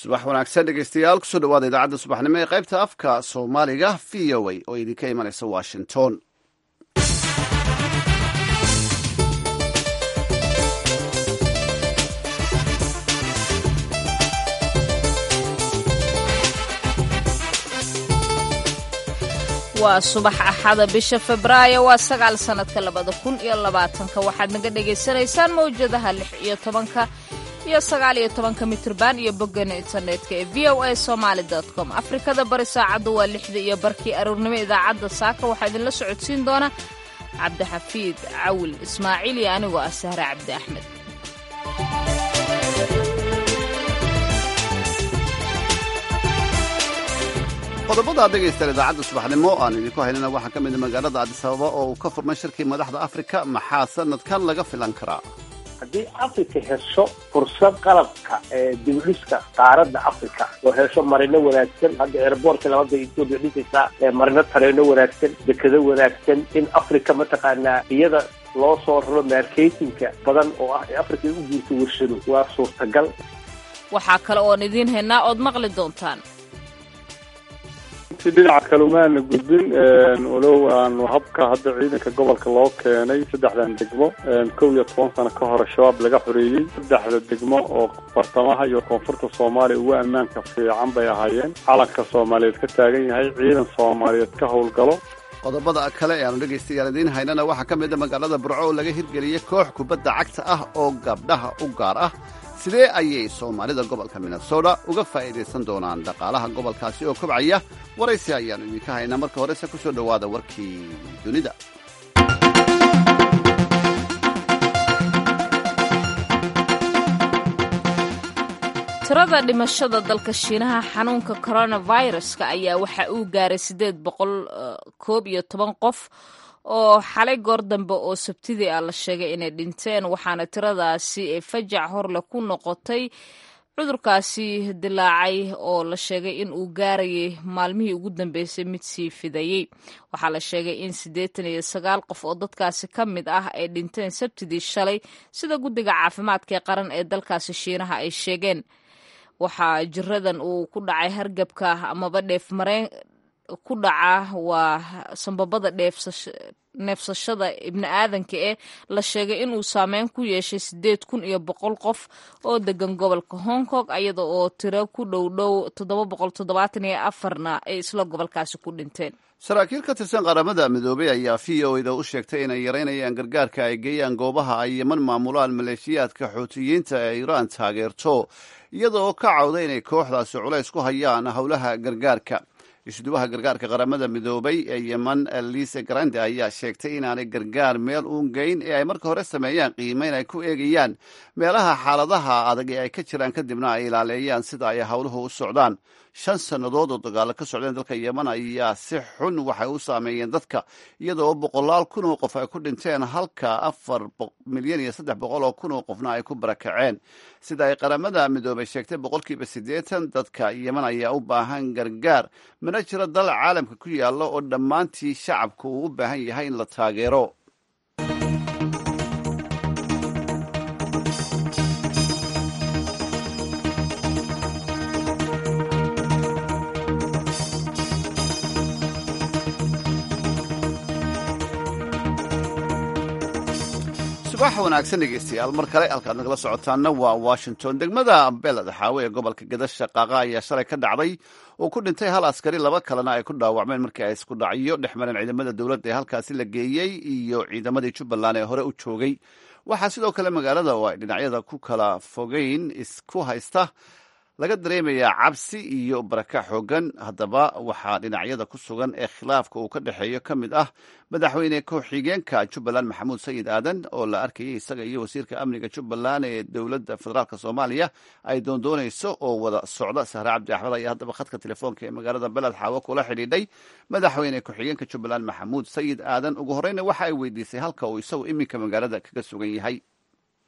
subax wanaagsan dhegeystayaal kusoo dhawaada idaacadda subaxnimo ee qaybta afka soomaaliga v o a oo idinka imanaysa washington waa subax axada bisha febraayo waa sagaal sannadka labada kun iyo labaatanka waxaad naga dhagaysanaysaan mawjadaha lix iyo tobanka iyo sagaal iyo tobanka mitrban iyo boggana internetka ee v o a somaali com afrikada bari saacaddu waa lixda iyo barkii aroornimo idaacadda saaka waxaa idinla socodsiin doona cabdixafiid cawil ismaaciil iyo anigoo ah sahre cabdi axmed qodobada ad dhegaystaan idaacadda subaxnimo aan idinku haynana waxaa ka mida magaalada adisababa oo uu ka furmay shirkii madaxda afrika maxaa sanadkan laga filan karaa haddii africa hesho fursad qalabka ee dibdhiska qaaradda africa oo hesho marino wanaagsan hadda airboortka labada etoobiya dhisaysaa ee marino tareeno wanaagsan dekado wanaagsan in africa mataqaanaa iyada loo soo raro marketinka badan oo ah ee africa u guurto warshado waa suurtagal waxaa kale oon idiin haynaa ood maqli doontaan dhinaca kalumaana gudbin walow aanu habka hadda ciidanka gobolka loo keenay saddexdan degmo kow iyo toban sano ka hore shabaab laga xoreeyey saddexda degmo oo bartamaha iyo koonfurta soomaaliya ugu ammaanka fiican bay ahaayeen calanka soomaaliyeed ka taagan yahay ciidan soomaaliyeed ka howlgalo qodobada kale ee aanu dhegaystayaal idiin haynana waxaa ka mida magaalada burco oo laga hirgeliyey koox kubadda cagta ah oo gabdhaha u gaar ah sidee ayay soomaalida gobolka minnesota uga faa'iidaysan doonaan dhaqaalaha gobolkaasi oo kobcaya waraysi ayaannu idinka haynaa marka horese ku soo dhowaada warkii dunida tirada dhimashada dalka shiinaha xanuunka coronaviruska ayaa waxa uu gaaray siddeed boqol koob iyo toban qof oo xalay goor dambe oo sabtidii ah la sheegay inay dhinteen waxaana tiradaasi ee fajac horle ku noqotay cudurkaasi dilaacay oo la sheegay in uu gaarayay maalmihii ugu dambeysay mid sii fidayey waxaa la sheegay in siddeetan iyo sagaal qof oo dadkaasi ka mid ah ay dhinteen sabtidii shalay sida guddiga caafimaadka ee qaran ee dalkaasi shiinaha ay sheegeen waxaa jiradan uu ku dhacay hargabka amaba dheef mareen ku dhaca waa sambabada neefsashada ibni aadanka ee la sheegay inuu saameyn ku yeeshay siddeed kun iyo boqol qof oo degan gobolka hong kong iyada oo tiro ku dhow dhow toddoba boqol toddobaatan iyo afarna ay isla gobolkaasi ku dhinteen saraakiil ka tirsan qaramada midoobay ayaa v o da u sheegtay inay yaraynayaan gargaarka ay geeyaan goobaha ay yeman maamulaan maleeshiyaadka xuutiyiinta ee iiraan taageerto iyada oo ka cawda inay kooxdaasi culays ku hayaan howlaha gargaarka isduwaha gargaarka qaramada midoobay ee yeman lise grande ayaa sheegtay inaanay gargaar meel uun geyn ee ay marka hore sameeyaan qiimeyn ay ku eegayaan meelaha xaaladaha adag ee ay ka jiraan kadibna ay ilaaleeyaan sida ay howluhu u socdaan shan sannadood oo dagaalo ka socdeen dalka yeman ayaa si xun waxay u saameeyeen dadka iyada oo boqolaal kun oo qof ay ku dhinteen halka afar milyan iyo saddex boqol oo kun oo qofna ay ku barakaceen sida ay qaramada midoobay sheegtay boqolkiiba siddeetan dadka yeman ayaa u baahan gargaar mana jiro dal caalamka ku yaalla oo dhammaantii shacabku uu u baahan yahay in la taageero subax wanaagsan dhegeystayaal mar kale halkaad nagala socotaanna waa washington degmada beled xaawe ee gobolka gadasha qaaqa ayaa shalay ka dhacday oo ku dhintay hal askari laba kalena ay ku dhaawacmeen markii ay isku dhacyo dhex mareen ciidamada dowladda ee halkaasi la geeyey iyo ciidamadii jubbaland ee hore u joogay waxaa sidoo kale magaalada oo ay dhinacyada ku kala fogeyn isku haysta laga dareemayaa cabsi iyo baraka xoogan haddaba waxaa dhinacyada ku sugan ee khilaafka uu ka dhexeeyo ka mid ah madaxweyne ku-xigeenka jubbaland maxamuud sayid aadan oo la arkayay isaga iyo wasiirka amniga jubbaland ee dowladda federaalk soomaaliya ay doondoonayso oo wada socda sahre cabdi axmed ayaa haddaba khadka telefoonka ee magaalada beled xaawo kula xidhiidhay madaxweyne ku-xigeenka jubbaland maxamuud sayid aadan ugu horeyna waxa ay weydiisay halka uu isagu iminka magaalada kaga sugan yahay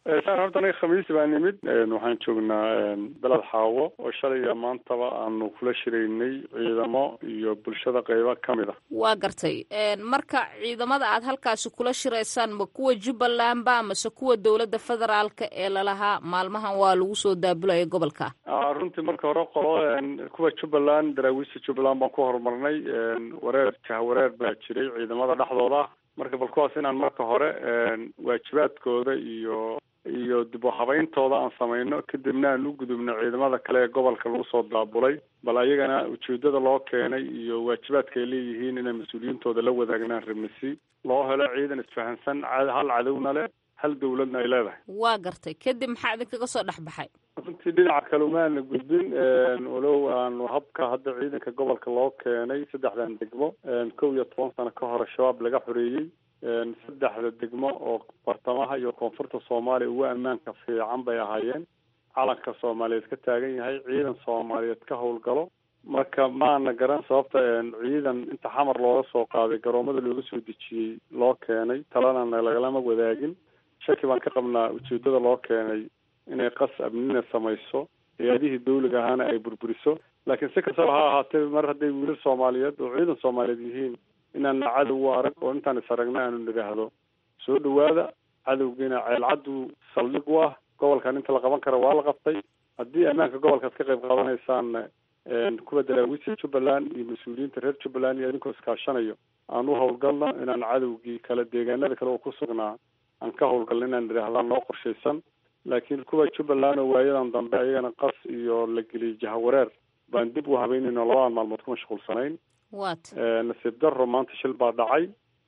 saar horta aniga khamiisi baa nimid waxaan joognaa beled xaawo oo shalay iyo maantaba aanu kula shiraynay ciidamo iyo bulshada qeybo ka mid ah waa gartay marka ciidamada aad halkaasi kula shiraysaan ma kuwa jubbaland ba mase kuwa dowladda federaalka ee lalahaa maalmahan waa lagu soo daabulaya gobolka runtii marka hore qolo kuwa jubbaland daraawiista jubbaland baan ku horumarnay wareer jahwareer baa jiray ciidamada dhexdooda marka bal kuwaas inaan marka hore waajibaadkooda iyo iyo dib u habayntooda aan samayno kadibna aan u gudubno ciidamada kale ee gobolka lagu soo daabulay bal ayagana ujeedada loo keenay iyo waajibaadka ay leeyihiin inay mas-uuliyiintooda la wadaagnaan rabnisi loo helo ciidan isfahansan hal cadowna leh hal dawladna ay leedahay waa gartay kadib maxaa idinkaga soo dhex baxay runtii dhinaca kale umaana gudbin walow aanu habka hadda ciidanka gobolka loo keenay saddexdan degmo kow iyo toban sano ka hore shabaab laga xoreeyey saddexda degmo oo bartamaha iyo koonfurta soomaaliya ugu ammaanka fiican bay ahaayeen calanka soomaaliyeed ka taagan yahay ciidan soomaaliyeed ka howlgalo marka maana garan sababta ciidan inta xamar looga soo qaaday garoomada looga soo dejiyey loo keenay talana lagalama wadaagin shaki baan ka qabnaa ujeedada loo keenay inay qas amnina samayso hay-adihii dawliga ahaana ay burburiso laakiin si kastaba ha ahaatee mar hadday wiilal soomaaliyeed oo ciidan soomaaliyeed yihiin inaana cadow u arag oo intaan is aragna aanu nidhaahdo soo dhawaada cadowgiina ceelcaddu saldhig u ah gobolkan inta la qaban kara waa la qabtay haddii ammaanka gobolkaad ka qayb qaadanaysaanna kuwa daraawiista jubbaland iyo mas-uuliyiinta reer jubbaland iyo idinkoo iskaashanayo aan u howlgalno inaan cadowgii kale deegaanada kale oo ku sugnaa aan ka howlgalno inaan nidhaahdaan noo qorshaysan laakiin kuwa jubbaland oo waayadan dambe ayagana qas iyo la geliyay jahawareer baan dib u habeynayno labadan maalmood ku mashquulsanayn wat nasiib daro maanta shil baa dhacay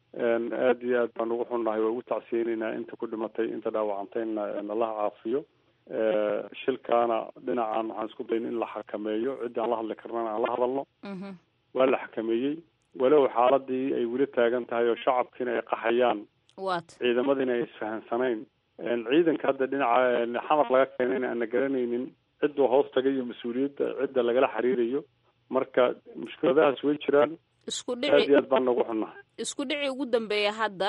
aada iyo aad baan ugu xunnahay waa ugu tacsiyeynaynaa inta ku dhimatay inta dhaawacantayna allaha caafiyo shilkaana dhinacan waxaan isku dayn in la xakameeyo ciddii aan la hadli karnana aan la hadalno waa la xakameeyey walow xaaladii ay weli taagan tahay oo shacabkiina ay qaxayaan wat ciidamadiina ay isfahansanayn ciidanka hadda dhinaca xamar laga keenayna aan la garanaynin cidduu hoos tagay iyo mas-uuliyadda cidda lagala xiriirayo marka mushkiladahaas way jiraan isku aad dhici iyo aad baan noogu xunnahay isku dhici ugu dambeeya hadda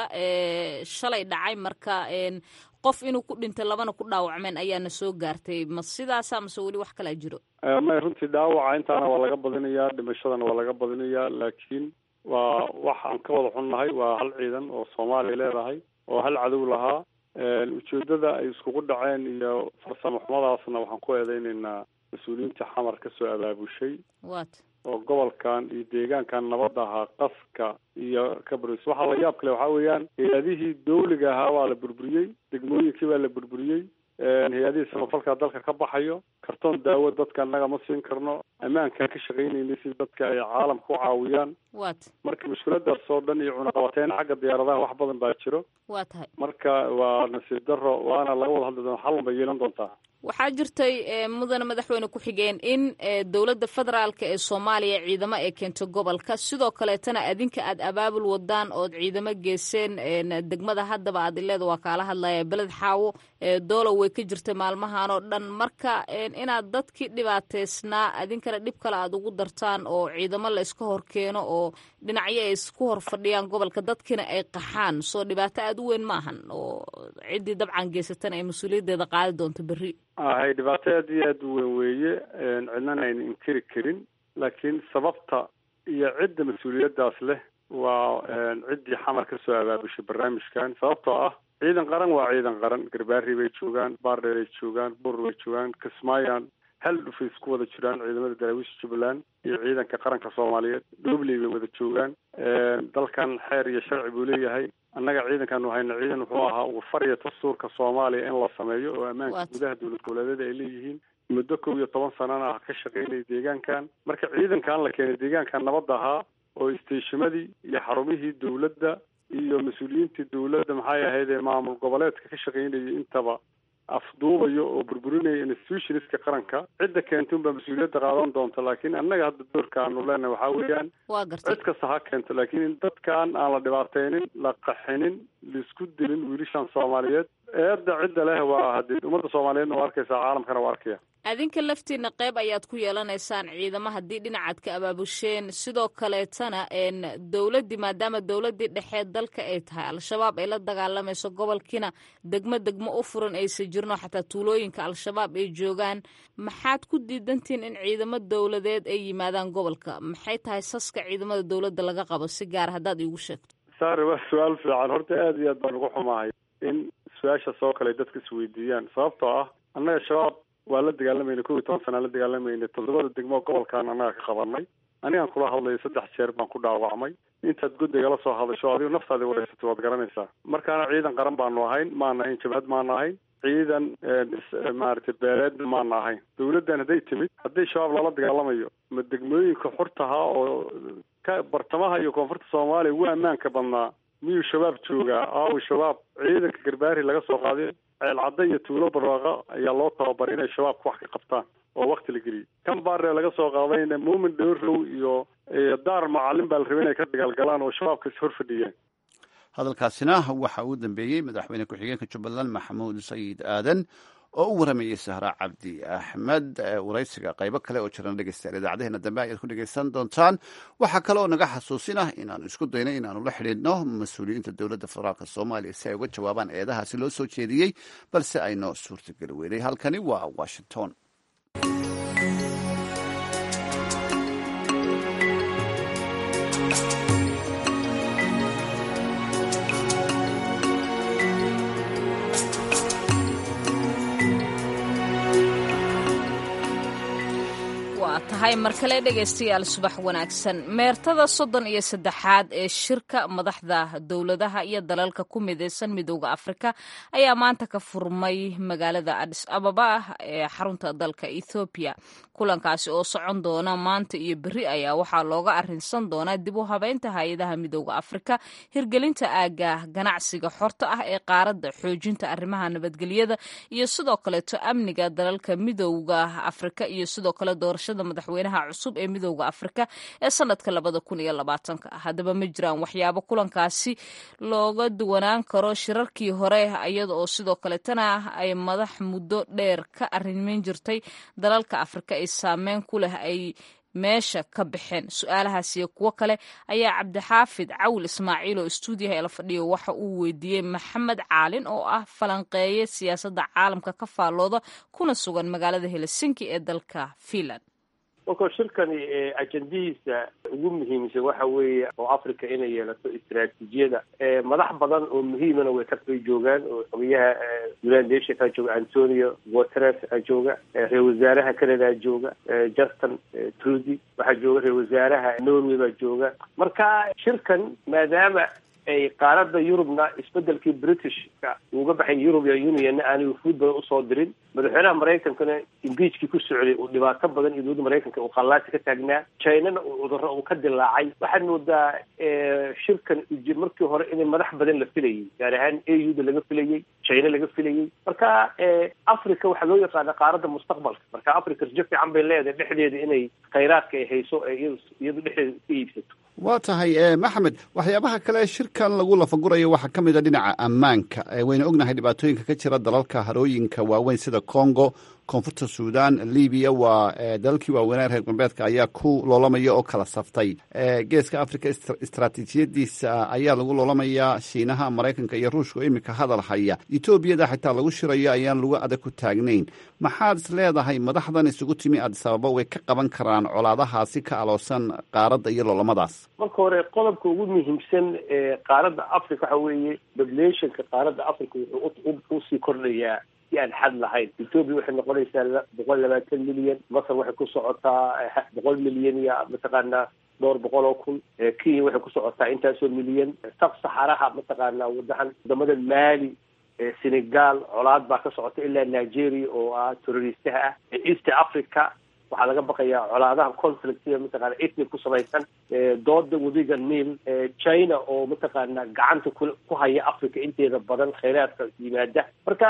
shalay dhacay marka qof inuu ku dhintay labana ku dhaawacmeen ayaana soo gaartay ma sidaasa mase weli wax kalaa jiro may runtii dhaawaca intaana waa laga badinayaa dhimashadana waa laga badinayaa laakiin waa wax aan ka wada xunnahay waa hal ciidan oo soomaaliya leedahay oo hal cadow lahaa ujeedada ay iskugu dhaceen iyo farsamo xumadaasna waxaan ku eedeynaynaa mas-uuliyiinta xamar ka soo abaabushay wat oo gobolkan iyo deegaankan nabadda ahaa qaska iyo kabris waxaa la yaab kale waxaa weeyaan hay-adihii dawliga ahaa waa la burburiyey degmooyinkii baa la burburiyey hay-adihii samafalka dalka ka baxayo kartoon daawo dadka annaga ma siin karno ammaankaan ka shaqaynaynay si dadka ay caalamka u caawiyaan wat marka mushkiladaas oo dhan iyo cunaqabateyn xagga diyaaradaha wax badan baa jiro waa tahay marka waa nasiib daro waana laga wada hadli doona xalun bay yeelan doontaa waxaa jirtay mudane madaxweyne ku-xigeen in dowladda federaalka ee soomaaliya ciidamo ay keento gobolka sidoo kaleetana adinka aad abaabul wadaan ood ciidamo geeseen degmada haddaba aad ileeda waa kaala hadlaya beled xaawo doolow way ka jirtay maalmahan oo dhan marka inaad dadkii dhibaateysnaa adinkana dhib kale aad ugu dartaan oo ciidamo la iska hor keeno oo dhinacyo ay isku hor fadhiyaan gobolka dadkiina ay qaxaan soo dhibaato aada u weyn ma ahan oo ciddii dabcan geysatana ay mas-uuliyaddeeda qaadi doonto berri hay dhibaato aad iyo aad u weyn weeye cidnana ayna inkiri karin laakiin sababta iyo cidda mas-uuliyaddaas leh waa ciddii xamar ka soo abaabushay barnaamijkan sababtoo ah ciidan qaran waa ciidan qaran garbaari bay joogaan baardheer ay joogaan buur bay joogaan kismaayan hal dhufay isku wada jiraan ciidamada daraawiisha jubbaland iyo ciidanka qaranka soomaaliyeed dhobley bay wada joogaan dalkan xeer iyo sharci buu leeyahay annaga ciidankan hayna ciidan wuxuu ahaa ugu fariya dastuurka soomaaliya in la sameeyo oo ammaanka gudaha dowlad goboleedyada ay leeyihiin muddo kow iyo toban sanana ah ka shaqaynaya deegaankan marka ciidankan la keenay deegaankan nabadda ahaa oo isteeshimadii iyo xarumihii dowladda iyo mas-uuliyiintii dowladda maxay ahayd ee maamul goboleedka ka shaqaynayay intaba afduubayo oo burburinaya institutionska qaranka cidda keenta unbaa mas-uuliyadda qaadan doonta laakiin annaga hadda doorka aanu leenahay waxaa weeyaan waa gartay cid kasta ha keento laakiin in dadkan aan la dhibaateynin la qaxinin laisku dilin wiilashan soomaaliyeed eedda cidda leh waa hadii ummadda soomaaliyeedna waa arkaysaa caalamkana waa arkaya adinka laftiina qeyb ayaad ku yeelanaysaan ciidamo haddii dhinacaad ka abaabusheen sidoo kaleetana dowladdii maadaama dowladdii dhexeed dalka ay tahay al-shabaab ay la dagaalamayso gobolkiina degmo degmo u furan aysa jirno xataa tuulooyinka al-shabaab ay joogaan maxaad ku diidantihiin in ciidamo dowladeed ay yimaadaan gobolka maxay tahay saska ciidamada dowladda laga qabo si gaar haddaad iigu sheegto sare waa su-aal fiican horta aada iyo aad baan ugu xumahay in su-aasha soo kale dadka isweydiiyaan sababtoo ah annaga shabaab waa la dagaalamayna kow iyo toban sanaa la dagaalamayna toddobada degmo gobolkan annaga ka qabanay anigaan kula hadlayo saddex jeer baan ku dhaawacmay intaad guddigala soo hadasho adigo naftaadi wareysatay waad garanaysaa markaana ciidan qaran baanu ahayn maana ahayn jabhad maana ahayn ciidan maaragtay beeleedna maana ahayn dawladdan hadday timid haddii shabaab lala dagaalamayo ma degmooyinka xurtaha oo ka bartamaha iyo koonfurta soomaaliya ugu ammaanka badnaa miyuu shabaab joogaa aawi shabaab ciidanka garbaari laga soo qaaday ceelcadda iyo tuulo barwaaqa ayaa loo tababaray inay shabaabka wax ka qabtaan oo wakti la geliyey kan baaree laga soo qaadayna muumin dhowrow iyo daar macalin baa la rabay inay ka dagaalgalaan oo shabaabkas hor fadhiyeen hadalkaasina waxa uu dambeeyey madaxweyne ku-xigeenka jubbaland maxamuud sayid aadan oo u waramayey sahra cabdi axmed waraysiga qaybo kale oo jiran dhegeystayaal idaacadeheena dambe ayaad ku dhegeysan doontaan waxaa kale oo naga xasuusinah inaanu isku dayno inaanu la xidhiidhno mas-uuliyiinta dowladda federaalk soomaaliya si ay uga jawaabaan eedahaasi loo soo jeediyey balse aynoo suurtageli weynay halkani waa washington tahay mar kale dhegaystayaal subax wanaagsan meertada soddon iyo saddexaad ee shirka madaxda dowladaha iyo dalalka ku midaysan midooda afrika ayaa maanta ka furmay magaalada adis ababa ee xarunta dalka ethoobiya kulankaasi oo socon doona maanta iyo beri ayaa waxaa looga arinsan doonaa dib u habeynta hay-adaha midooda afrika hirgelinta aaga ganacsiga xorta ah ee qaaradda xoojinta arrimaha nabadgelyada iyo sidoo kaleeto amniga dalalka midooda afrika iyo sidoo kale doorashada madaxweynaha cusub ee midooda afrika ee sanadka labada kun iyo labaatanka haddaba ma jiraan waxyaabo kulankaasi looga duwanaan karo shirarkii hore iyada oo sidoo kaletana ay madax muddo dheer ka arrimin jirtay dalalka afrika ay saameyn ku leh ay meesha ka baxeen su-aalahaas iyo kuwo kale ayaa cabdixaafid cawil ismaaciil oo stuudiyaha ela fadhiyo waxa uu weydiiyey maxamed caalin oo ah falanqeeye siyaasadda caalamka ka faallooda kuna sugan magaalada helsinki ee dalka finland marka shirkani ajendihiisa ugu muhiimsan waxa weeye oo africa inay yeelato istaraatiijiyada madax badan oo muhiimana way kabay joogaan oo xogayaha united nationka jooga antonio guteres jooga ra-isul wasaaraha canada jooga justin trudy waxaa jooga ra-isul wasaaraha norway baa jooga marka shirkan maadaama ay qaarada yurubna isbedelkii britishka uga baxay european unionna aanay wufuud badan usoo dirin madaxweynaha maraykankana imbiijkii ku socday uu dhibaato badan iyo dowladda maraykanka uu qallaasi ka taagnaa chinana uu cudurro uu ka dilaacay waxaad moodaa shirkan markii hore inay madax badan la filayay gaar ahaan a u da laga filayey china laga filayey marka africa waxaa loo yaqaana qaaradda mustaqbalka marka africa rajo fiican bay leedahay dhexdeeda inay khayraadka ay hayso ee iyadu dhexdeeda iska iibsato waa tahay maxamed waxyaabaha kale shirkan lagu lafagurayo waxaa ka mid a dhinaca ammaanka wayna ognahay dhibaatooyinka ka jira dalalka harooyinka waaweyn sida congo koonfurta suudan libiya waa dalalkii waaweynaa reer galbeedka ayaa ku loolamaya oo kala saftay geeska africa istaraatiijiyadiisa ayaa lagu loolamayaa shiinaha maraykanka iyo ruushka oo iminka hadal haya etoobiyada xitaa lagu shirayo ayaan lagu adag ku taagnayn maxaad is leedahay madaxdan isugu timi addis ababa way ka qaban karaan colaadahaasi ka aloosan qaaradda iyo loolamadaas marka hore qodobka ugu muhiimsan ee qaaradda africa waxa weeye populationka qaaradda africa wuxuu usii kordhayaa si aan xad lahayn ethoobia waxay noqonaysaa boqol labaatan milyan masar waxay ku socotaa boqol milyan iyo mataqaanaa dhowr boqol oo kun kenya waxay ku socotaa intaasoo milyan sab saxaraha mataqaanaa wadahan wadamada mali senegal colaad baa ka socota ilaa nigeria oo ah terroristaha ah east africa waxaa laga baqayaa colaadaha conflictiga mataqana ethnic ku samaysan dooda wadiga niil china oo mataqaana gacanta ku haya africa inteeda badan khayraadka yimaada marka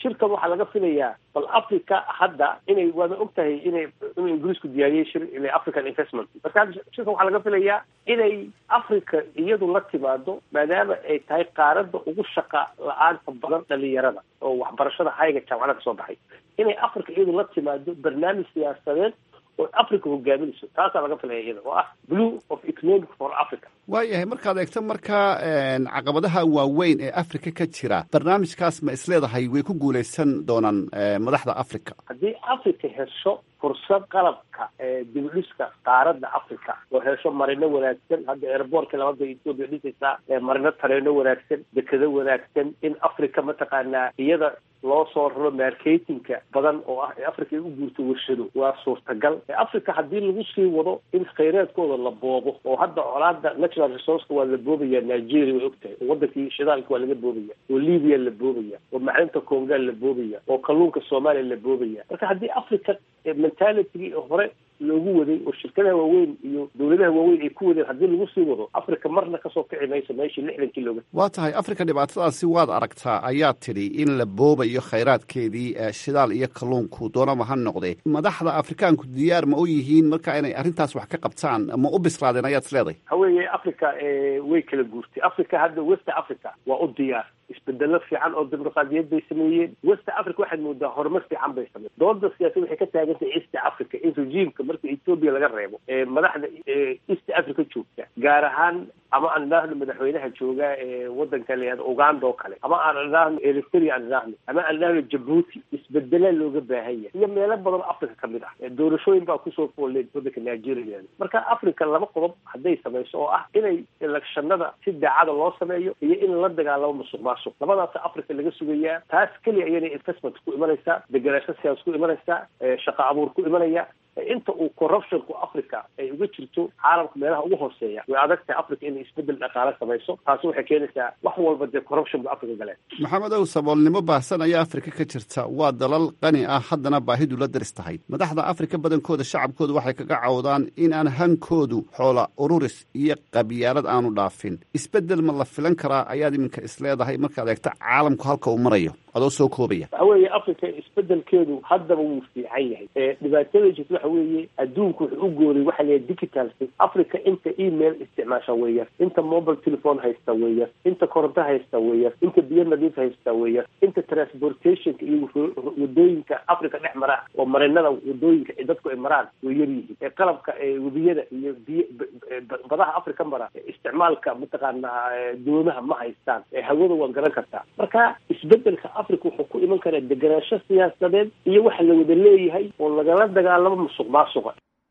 shirkan waxaa laga filayaa bal africa hadda inay waada og tahay inay inuu ingiriisku diyaariyey shir ile african investment marka hadda shirkan waxaa laga filayaa inay africa iyadu la timaado maadaama ay tahay qaaradda ugu shaqa la-aanta badan dhalinyarada oo waxbarashada hayga jaamacada kasoo baxay inay africa iyadu la timaado barnaamij siyaasadeed oo africa hogaaminayso taasaa laga filaya iyada oo ah blue of economic for africa waayahay markaad eegto markaa caqabadaha waaweyn ee africa ka jira barnaamijkaas ma isleedahay way ku guuleysan doonaan madaxda africa haddii africa hesho fursad qalabka dibdhiska qaaradda africa oo hesho marino wanaagsan hadda airboortka labada ethoopia dhisaysaa marino tareeno wanaagsan dekado wanaagsan in africa mataqaanaa iyada loo soo raro marketingka badan oo ah ee africa ay u guurto warshado waa suurtagal africa haddii lagu sii wado in khayraadkooda la boobo oo hadda colaada natural resourceka waa la boobaya nigeria way og tahay oo wadankii shidaalka waa laga boobaya oo libya la boobaya oo macdinta conga la boobaya oo kalluunka soomaaliya la boobaya marka haddii africa mentalitygii hore loogu waday oo shirkadaha waaweyn iyo dawladaha waaweyn ay ku wadeen haddii lagu sii wado africa marna kasoo kici mayso meeshii lixdankii looga waa tahay africa dhibaatadaasi waad aragtaa ayaa tidhi in la boobayo khayraadkeedii shidaal iyo kalluunku doonaba ha noqde madaxda afrikaanku diyaar ma u yihiin marka inay arrintaas wax ka qabtaan ma u bislaadeen ayaad isleedahay waxa weeye africa way kala guurtay africa hadda west africa waa u diyaar isbedelo fiican oo dimuqraadiyad bay sameeyeen west africa waxaad moodaa horumar fiican bay sameyen dooda siyaasad waxay ka taagantahay east africa in regiimka marka ethoopia laga reebo madaxda east africa joogta gaar ahaan ama aan idhaahno madaxweynaha jooga ee wadanka layihahdo uganda oo kale ama aan idhaahno eritrea aan idhaahno ama aan idhaahno jabuuti isbedela looga baahan yahay iyo meelo badan oo africa kamid ah doorashooyin baa kusoo fooleen wadanka nigeria marka africa laba qodob hadday samayso oo ah inay elekshanada si daacada loo sameeyo iyo in la dagaalamo musuq maasuq labadaas africa laga sugayaa taas keliya ayana investment ku imanaysaa degenaansho siyaas ku imanaysaa shaqo abuur ku imanaya inta uu corruptionku africa ay uga jirto caalamka meelaha ugu hooseeya way adag tahay africa inay isbedel dhaqaale samayso taasi waxay keenaysaa wax walba dee corruption bu africa galeen maxamed ow saboolnimo baahsan ayaa afrika ka jirta waa dalal qani ah haddana baahidu la daris tahay madaxda afrika badankooda shacabkooda waxay kaga cawdaan in aan hankoodu xoola ururis iyo qabyaalad aanu dhaafin isbedel ma la filan karaa ayaad iminka isleedahay markaad eegto caalamku halka uu marayo adoo soo koobaya waxa weeye africa isbedelkeedu haddaba wuu fiican yahay dhibaatada jirta waxa weeye adduunku wuxuu u gooray waxa layahay digital africa inta email isticmaasha weeyar inta mobile telephone haysta weeyar inta koronto haysta weeyar inta biyo nadiif haysta weeyar inta transportationka iyo wadooyinka africa dhex mara oo marinada wadooyinka ee dadku ay maraan way yar yihiin ee qalabka webiyada iyo biy badaha africa mara isticmaalka mataqaanaa doomaha ma haystaan hawada waan garan kartaa marka isbedelka africa wuxuu ku iman karaa degenaansho siyaasadeed iyo waxa la wada leeyahay oo lagala dagaalamo musuq maasuqa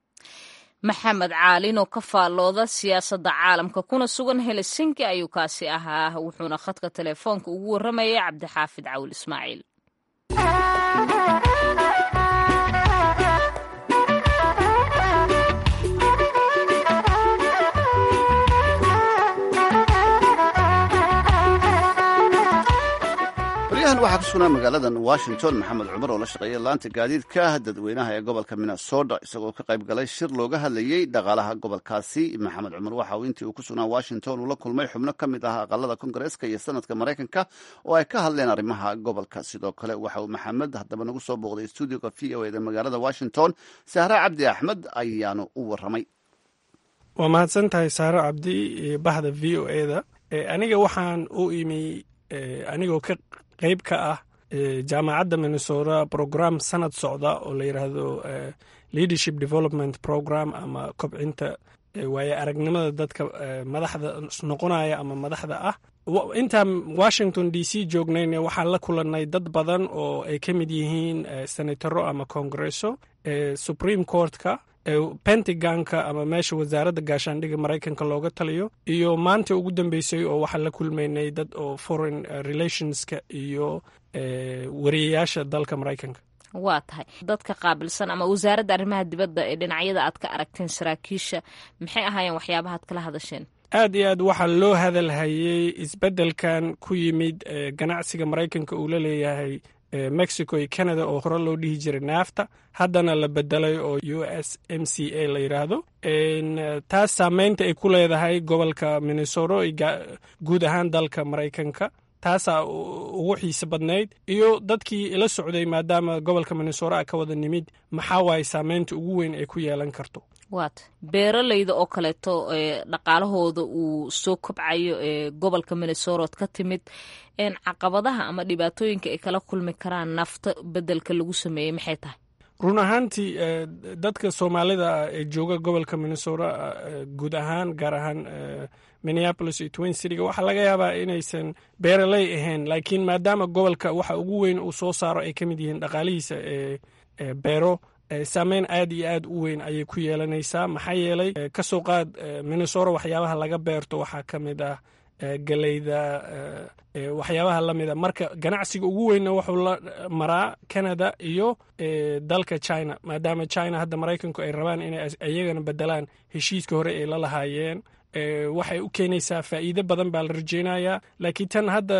maxamed caalin oo ka faallooda siyaasadda caalamka kuna sugan helsinki ayuu kaasi ahaa wuxuuna khadka telefoonka ugu warramayay cabdixaafid cawil ismaaciil baryahan waxaa ku sugnaa magaaladan washington maxamed cumar oo la shaqeeya laanta gaadiidka dadweynaha ee gobolka minnesota isagoo ka qayb galay shir looga hadlayey dhaqaalaha gobolkaasi maxamed cumar waxa uu intii uu ku sugnaa washington uu la kulmay xubno ka mid ah aqalada kongareeska iyo sanadka maraykanka oo ay ka hadleen arrimaha gobolka sidoo kale waxa uu maxamed haddaba nagu soo booqday stuudioga v o eda magaalada washington sahre cabdi axmed ayaanu u waramay waa mahadsan tahay saaro cabdi bahda v o eda aniga waxaan u imi anigoo ka qayb ka ah jaamacadda minnesota program sanad socda oo la yidhaahdo leadership development program ama kobcinta waaye aragnimada dadka madaxda noqonaya ama madaxda ah intaan washington d c joognayna waxaan la kulannay dad badan oo ay ka mid yihiin senataro ama congresso supreme courtka pentagonka ama meesha wasaaradda gaashaandhigga maraykanka looga taliyo iyo maanta ugu dambeysay oo waxaan la kulmaynay dad oo foreign relationska iyo wariyayaasha dalka maraykanka waa tahay dadka qaabilsan ama wasaaradda arrimaha dibadda ee dhinacyada aad ka aragteen saraakiisha maxay ahaayeen waxyaabahaad kala hadasheen aad iyo aad waxaa loo hadalhayey isbeddelkan ku yimid ganacsiga maraykanka uu la leeyahay mexico iyo canada oo hore loo dhihi jiray naafta haddana la bedelay oo u s m c a la yidhaahdo taas saameynta ay ku leedahay gobolka minnesota guud ahaan dalka maraykanka taasaa ugu xiise badnayd iyo dadkii ila socday maadaama gobolka minnesora ka wada nimid maxaa waaye saameynta ugu weyn ay ku yeelan karto waata beeralayda oo kaleeto dhaqaalahooda uu soo kobcayo ee gobolka minnesorood ka timid caqabadaha ama dhibaatooyinka ay kala kulmi karaan nafta bedelka lagu sameeyey maxay tahay run ahaantii dadka soomaalida ee jooga gobolka minnesora guud ahaan gaar ahaan minneapolis iyo twin cityga waxaa laga yaabaa inaysan beeraley ahayn laakiin maadaama gobolka waxa ugu weyn uu soo saaro ay ka mid yihiin dhaqaalihiisa ee beero saameyn aad iyo aad u weyn ayay ku yeelanaysaa maxaa yeelay ka soo qaad minnesora waxyaabaha laga beerto waxaa ka mid ah galeyda waxyaabaha la mida marka ganacsiga ugu weynna wuxuu la maraa canada iyo dalka china maadaama china hadda maraykanku ay rabaan inay iyagana bedelaan heshiiska hore ay la lahaayeen waxay u keenaysaa faa'iido badan baa la rajeynayaa laakiin tan hadda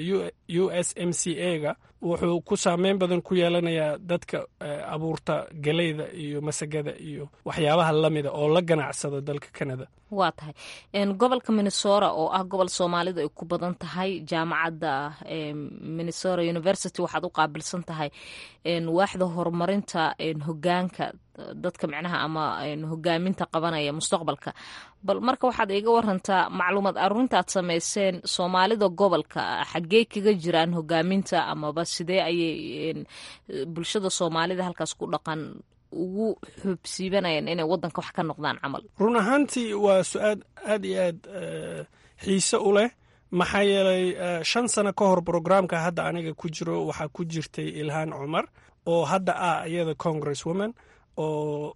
u s m c a ga wuxuu ku saameyn badan ku yeelanayaa dadka abuurta galeyda iyo masagada iyo waxyaabaha lamida oo la ganacsada dalka canada waa tahay gobolka minnesora oo ah gobol soomaalida ay ku badan tahay jaamacadda minnesora university waxaad u qaabilsan tahay waaxda horumarinta hogaanka dadka micnaha ama hogaaminta qabanaya mustaqbalka bal marka waxaad iga warantaa macluumaad aruurintaad sameyseen soomaalida gobolka xaggey kaga jiraan hogaaminta amaba sidee ayay bulshada soomaalida halkaas ku dhaqan ugu xubsiibanayaan inay wadanka wax ka noqdaan camal run ahaantii waa su-aal aad iyo aad xiise u leh maxaa yeelay shan sano ka hor brograamka hadda aniga ku jiro waxaa ku jirtay ilhaan cumar oo hadda ah iyada congress woman oo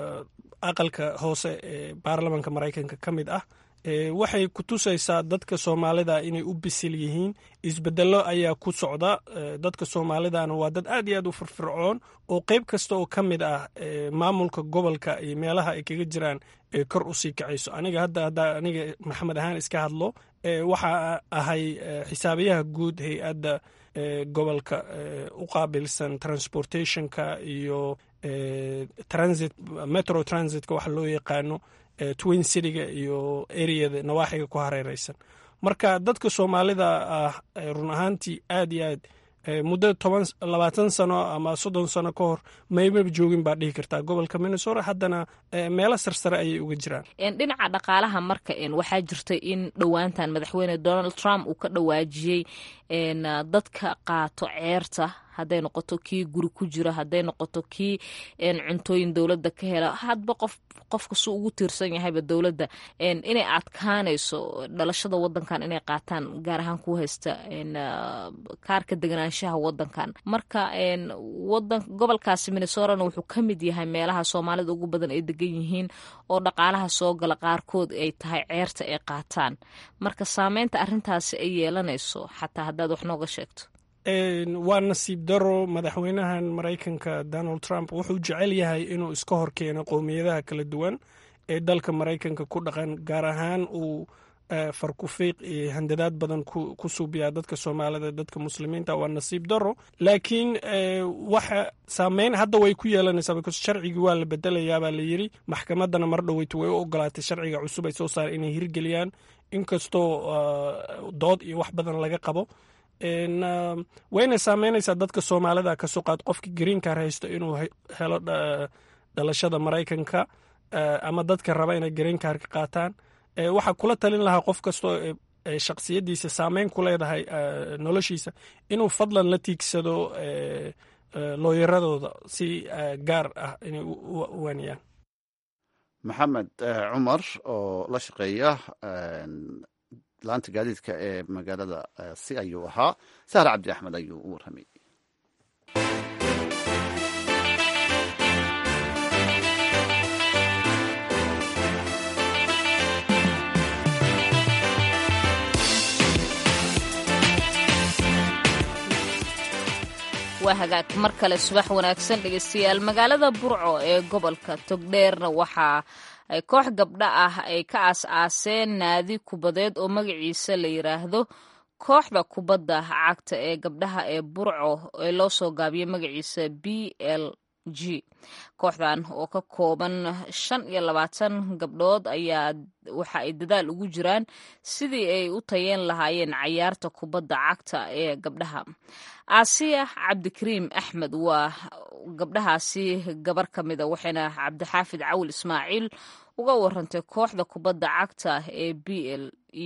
aqalka hoose ee baarlamanka maraykanka ka mid ah waxay ku tusaysaa dadka soomaalida inay u bisil yihiin isbedelo ayaa ku socda dadka soomaalidana waa dad aad iyo aad u firfircoon oo qeyb kasta oo ka mid ah maamulka gobolka iyo meelaha ay kaga jiraan kor u sii kacayso aniga hadda hadda aniga maxamed ahaan iska hadlo waxaa ahay xisaabiyaha guud hay-adda gobolka u qaabilsan transportationka iyo transit metro transitka waxa loo yaqaano twin cityga iyo areada nawaaxiga ku hareereysan marka dadka soomaalida ah run ahaantii aad iyo aad muddo toban labaatan sano ama soddon sano ka hor maymaba joogin baa dhihi kartaa gobolka minnesota haddana meelo sarsare ayay uga jiraan dhinaca dhaqaalaha marka waxaa jirta in dhowaantan madaxweyne donald trump uu ka dhawaajiyey dadka qaato ceerta hadday noqoto kii guri ku jira hadday noqoto kii cuntooyin dowladda ka hela hadba qof qofka su ugu tiirsan yahayba dowladda inay adkaanayso dhalashada wadankan inay qaataan gaar ahaan ku haysta kaarka deganaanshaha wadankan marka wadan gobolkaasi minnesorana wuxuu ka mid yahay meelaha soomaalida ugu badan ay degan yihiin oo dhaqaalaha soo gala qaarkood ay tahay ceerta ay qaataan marka saameynta arrintaasi ay yeelanayso xataa haddaad wax nooga sheegto waa nasiib daro madaxweynahan maraykanka donald trump wuxuu jecel yahay inuu iska hor keeno qowmiyadaha kala duwan ee dalka maraykanka ku dhaqan gaar ahaan uu farkufiiq iyo handadaad badan ku suubiyaa dadka soomaalida dadka muslimiinta waa nasiib daro laakiin waxa saameyn hadda way ku yeelanaysaa because sharcigii waa la bedelayaabaa la yiri maxkamaddana mar dhoweyta way u ogolaatay sharciga cusub ay soo saareen inay hirgeliyaan inkastoo dood iyo wax badan laga qabo wayna saameynaysaa dadka soomaalida kasoo qaad qofka greenkar haysto inuu helo dhalashada maraykanka ama dadka raba inay greenkarka qaataan waxaa kula talin lahaa qof kastoo shaksiyadiisa saameyn ku leedahay noloshiisa inuu fadlan la tiigsado looyaradooda si gaar ah inay u waaniyaan maxamed cumar oo la shaqeeya laanta gaadiidka ee magaalada si ayuu ahaa sahre cabdi axmed ayuu u warramay waa hagaag mar kale subax wanaagsan dhegeystayaal magaalada burco ee gobolka togdheerna waxaa koox gabdho ah ay ka aas-aaseen naadi kubadeed oo magaciisa la yiraahdo kooxda kubadda cagta ee gabdhaha ee burco ee loo soo gaabiyay magaciisa b l g kooxdan oo ka kooban shan iyo labaatan gabdhood ayaa waxa ay dadaal ugu jiraan sidii ay u tayeen lahaayeen cayaarta kubadda cagta ee gabdhaha aasiya cabdikariim axmed waa gabdhahaasi gabar ka mida waxayna cabdixaafid cawil ismaaciil uga warantay kooxda kubadda cagta ee b l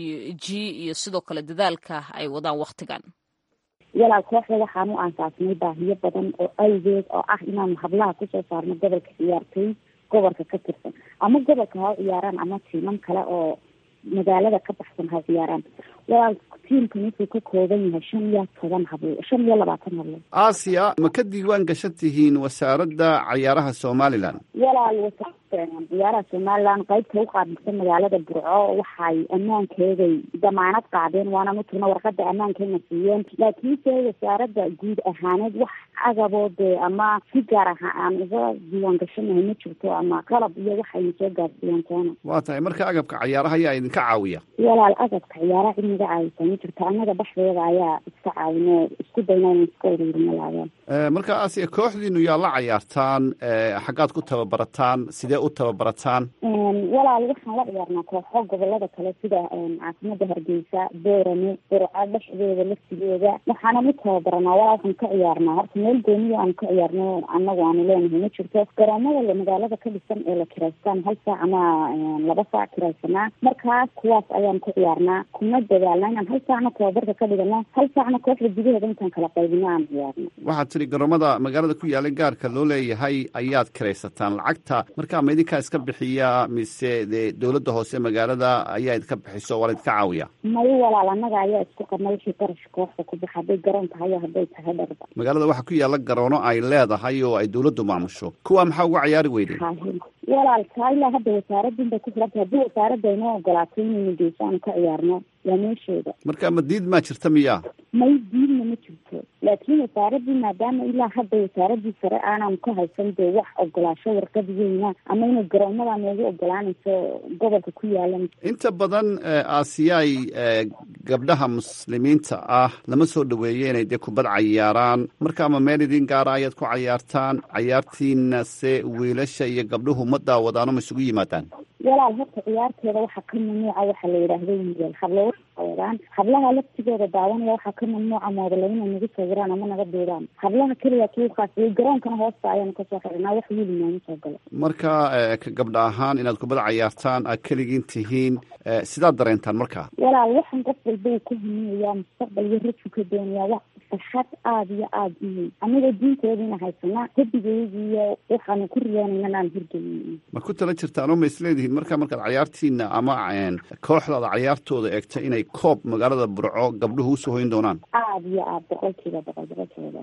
g iyo sidoo kale dadaalka ay wadaan wakhtigan walaal kooxda waxaan u aasaasnay baahiyo badan oo awgeed oo ah inaanu hablaha kusoo saarno gobolka ciyaartooy gobolka ka tirsan ama gobolka ha ciyaaraan ama tiimam kale oo magaalada ka baxsan ha ciyaaraan walaal tiimkan wuxuu ka kooban yahay shan iyo toban hablo shan iyo labaatan hablo aasiya ma ka diiwaan gashan tihiin wasaaradda cayaaraha somalilan walaal wasaaradda ciyaaraha somalilan qaybta u qaabilsan magaalada burco waxay ammaankeeday damaanad qaadeen waana mutugna warqada ammaankeena siiyeen laakiinse wasaaradda guud ahaaneed wax agaboo dee ama si gaar aha aan uga diiwaan gashanahay ma jirto ama qalab iyo waxayna soo gaarsiiyeen toona waa tahay marka agabka cayaaraha ayaa idinka caawiya walaal agabka ciyaaraha cid naga caawisa ma jirto annaga dhexdeeda ayaa iska caawino isku dayna in iska uruurino laadeen marka aasiya kooxdiinu yaa la cayaartaan xaggaad ku tababarataan sidee u tababarataan walaal waxaan la ciyaarnaa kooxo gobolada kale sida caasimada hargeysa boorame burca dhexdeeda laftigeeda waxaana u tababaranaa walaal waxaan ka ciyaarnaa horta meel gooniya aanu ka ciyaarno annagu aanu leenahay ma jirto garoomada magaalada ka dhisan ee la kiraystaan hal saac ama laba saac kiraysanaa markaas kuwaas ayaan ku ciyaarnaa kuna dadaalna inaan hal saacna tababarka ka dhigano hal saacna kooxda gudaheeda intaan kala qaybino aan ciyaarno waxaad tiri garoomada magaalada ku yaala gaarka loo leeyahay ayaad kiraysataan lacagta marka ma idinkaa iska bixiya mise dee dowladda hoose magaalada ayaa idinka bixiso waa la idinka caawiya mayo walaal annaga ayaa isku qarna wixii qarash kooxda ku baxa hadday garoon tahay iyo hadday tahay dharba magaalada waxaa ku yaala garoono ay leedahay oo ay dowladdu maamusho kuwa maxaa uga ciyaari weyday walaal taa ilaa hadda wasaaradin bay ku xiranta haddii wasaaradda inoo ogolaato inaynu geyso aanu ka ciyaarno waa meesheeda marka ma diid maa jirta miyaa may diidna ma jirto laakiin wasaaradii maadaama ilaa hadda wasaaradii sare aanan ka haysan dee wax ogolaasho warqad weyna ama inay garoomada noogu ogolaanayso gobolka ku yaalan inta badan aasiyaay gabdhaha muslimiinta ah lama soo dhaweeye inay dee kubad cayaaraan marka ama meel idin gaara ayaad ku cayaartaan cayaartiina se wiilasha iyo gabdhuhu ma daawadaano ma isugu yimaadaan walaal horta ciyaarteeda waxaa ka mamnuuca waxaa la yidhaahdo wiilal hablo sawiraan hablaha laftigooda daawanaya waxaa ka mamnuuca moodalo inay nagu sawiraan ama naga duudaan hablaha keliya kiukaas garoonkana hoosta ayaanu kasoo xirinaa wax wiili nooma soo galo marka ka gabdha ahaan inaad kubad cayaartaan aad keligiin tihiin sidaad dareentaan marka walaal waxaan qof walba uu ka hamiyayaa mustaqbal iyo raju ka doonayaa wax farxad aada iyo aada u weyn anigoo diinteediina haysanaa hadigeydii iyo waxaanu ku riyoonayna inaan hirgelin ma ku tala jirtaan oo ma isleedihiin marka markaad cayaartiina ama kooxdaada cayaartooda eegto inay koob magaalada burco gabdhuhu usoo hoyn doonaan aada iyo aada boqolkiiba boqol boqolkiiba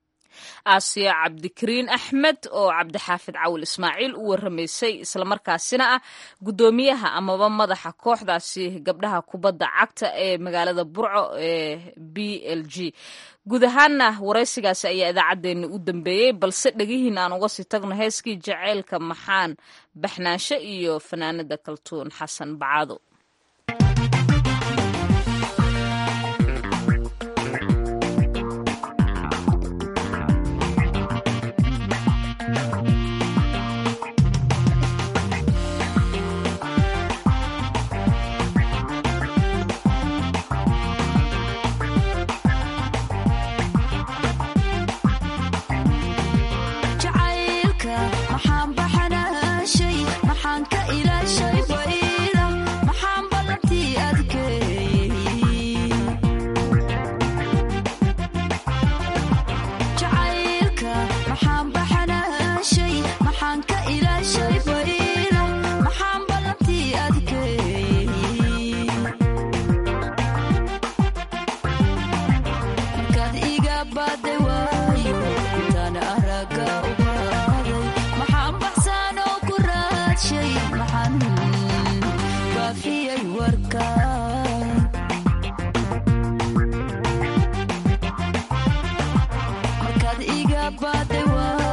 aasiya cabdikariin axmed oo cabdixaafid cawil ismaaciil u waramaysay islamarkaasina ah guddoomiyaha amaba madaxa kooxdaasi gabdhaha kubadda cagta ee magaalada burco ee b l g guud ahaanna waraysigaasi ayaa idaacaddeenna u dambeeyey balse dhegihiin aan uga sii tagno heeskii jaceylka maxaan baxnaansho iyo fanaanada kaltuun xasan bacaado markaad iga baday